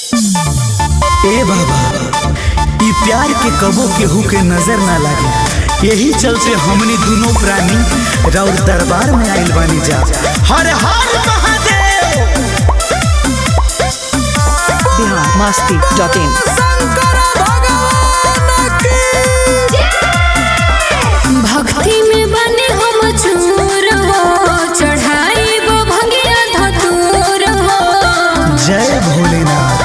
ए बाबा ई प्यार के कबो केहू के नजर ना लागे यही चलते हमनी दोनों प्राणी राउर दरबार में आइल बानी जा हर हर महादेव बिहार मस्ती डॉट इन भक्ति में बने हम चूर हो चढ़ाई वो भंगिया धतूर हो जय भोलेनाथ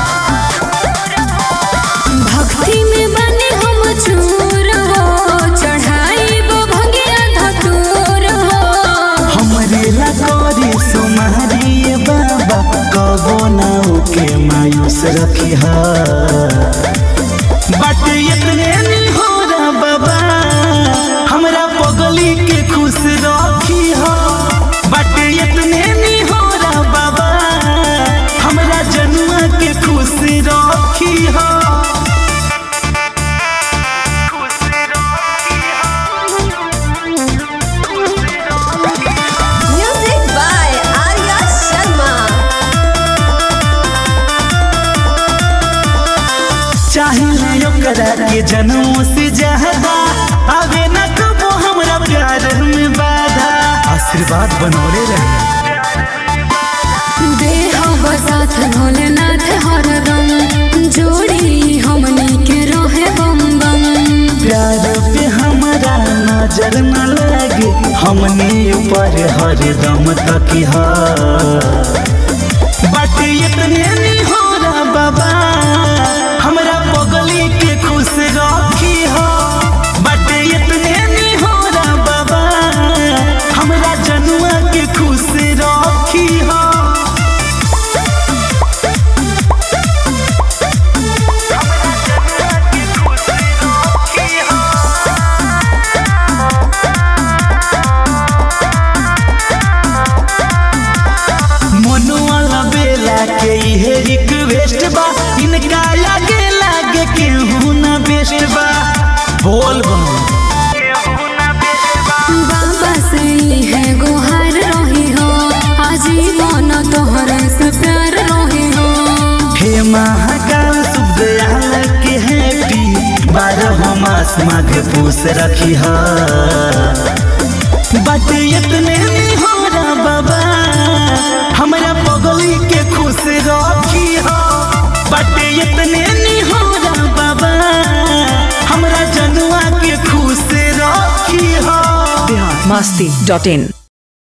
भक्ति में बने हम चूर हो चढ़ाई वो भंगिया धतूर हो हमरे लकोरी सुमारी बाबा कबो ना के मायूस रखी हा बट इतने नहीं हो रहा बाबा हमरा पगली के खुश रखी हा बट इतने नहीं हो रहा बाबा हमरा जनुआ के खुश रखी हा Music by Arya Sharma. चाहिए ओकरा के जनमों से ज्यादा आवे न कबो हमरा प्यार में बाधा आशीर्वाद बनौले रहे देह बसाथ भोलेनाथ हरदम जोड़ी हमनी के रहे बम बम प्यार पे हमारा नजर न लगे हमने ऊपर हरदम तकी हा बट इतने नहीं हो रहा बाबा हमरा पगली के खुश रखी हो बट इतने नहीं हो रहा बाबा हमरा जनुआ के खुश रखी हो मनुआ बेला के इहे रिक्वेस्ट बा इनका आगे लागे केहू ना बेस्ट बा बोल बम बाबा से ही है गुहार रही हो आजीवन तोहर से प्यार रही हो हे महाकाल शुभ दयाल के हैप्पी बारह मास माघ पूस रखी हा बट इतने नहीं हो रहा बाबा हमरा पगली के खुश रखी हा बट इतने नहीं हो रहा बाबा हमरा जनुआ के खुश रखी हा बिहार मस्ती डॉट इन